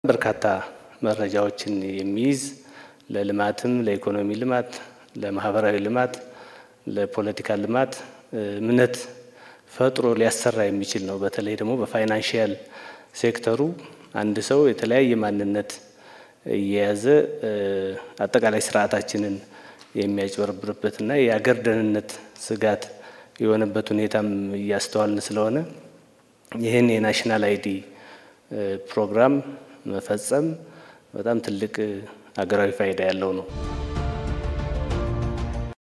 በርካታ መረጃዎችን የሚይዝ ለልማትም፣ ለኢኮኖሚ ልማት፣ ለማህበራዊ ልማት፣ ለፖለቲካ ልማት እምነት ፈጥሮ ሊያሰራ የሚችል ነው። በተለይ ደግሞ በፋይናንሽያል ሴክተሩ አንድ ሰው የተለያየ ማንነት እየያዘ አጠቃላይ ስርዓታችንን የሚያጭበረብርበትና የአገር ደህንነት ስጋት የሆነበት ሁኔታም እያስተዋልን ስለሆነ ይህን የናሽናል አይዲ ፕሮግራም መፈጸም በጣም ትልቅ አገራዊ ፋይዳ ያለው ነው።